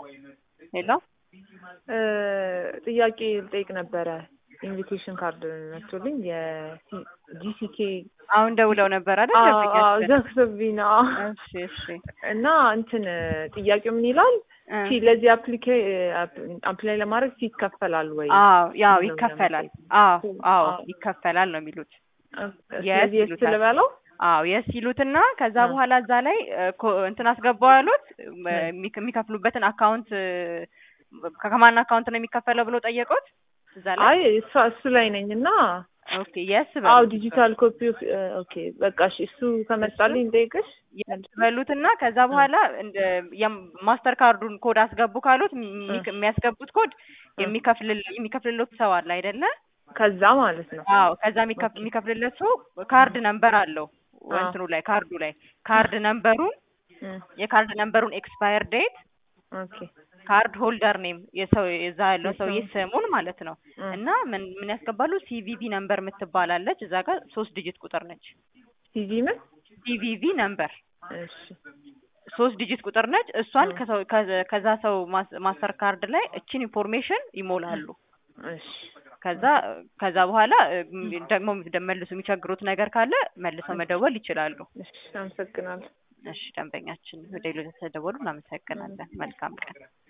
ሄሎ ጥያቄ ልጠይቅ ነበረ። ኢንቪቴሽን ካርድ መጥቶልኝ የጂሲኬ አሁን ደውለው ነበር አይደል? ደንበኛችን? ዘግቶብኝ ነው። እሺ እሺ እና እንትን ጥያቄው ምን ይላል? እ ፊ ለዚህ አፕሊኬ አፕላይ ለማድረግ ፊ ይከፈላል ወይ? አዎ ያው ነው ይከፈላል። የሚለው። አዎ አዎ አዎ። ይከፈላል ነው የሚሉት። ስለዚህ የስ ይሉታል። ልበለው? አዎ የስ ይሉትና ከዛ እ። በኋላ እዛ ላይ እ፣ ኮ- እንትን አስገባው ያሉት እ፣ የሚክ- የሚከፍሉበትን አካውንት እ፣ ከማን አካውንት ነው የሚከፈለው ብሎ ጠየቁት። እዛ ላይ አይ እሷ እሱ ላይ ነኝ እና ኦኬ የስ አው በሉት ዲጂታል ኮፒ ኦኬ በቃ እሺ እሱ ከመጣልኝ ልጠይቅሽ የስ በሉትና ከዛ በኋላ እንደ የም- ማስተር ካርዱን ኮድ አስገቡ ካሉት የሚ- የሚያስገቡት ኮድ የሚከፍልል የሚከፍልለት ሰው አለ አይደለ? ከዛ ማለት ነው አዎ ከዛ የሚከፍ- የሚከፍልለት ሰው ካርድ ነምበር አለው አዎ። እንትኑ ላይ ካርዱ ላይ ካርድ ነምበሩን እ፣ የካርድ ነምበሩን ኤክስፓየር ዴት ኦኬ ካርድ ሆልደር ኔም የሰው የዛ ያለው ሰውዬ የሰው- ስሙን ማለት ነው እ፣ እና ምን ምን ያስገባሉ ሲቪቪ ነምበር የምትባላለች እዛ ጋር ሶስት ዲጂት ቁጥር ነች ሲቪ ምን ሲቪቪ ነምበር እሺ ሶስት ዲጂት ቁጥር ነች እሷን ከሰው ከ- ከዛ ሰው ማስ- ማስተር ካርድ ላይ እችን ኢንፎርሜሽን ይሞላሉ እሺ ከዛ ከዛ በኋላ እ፣ ደግሞ መልሶ የሚቸግሩት ነገር ካለ መልሰው መደወል ይችላሉ እሺ አመሰግናለሁ እሺ ደንበኛችን ወደ ሌሎች ተደወሉ እናመሰግናለን መልካም ቀን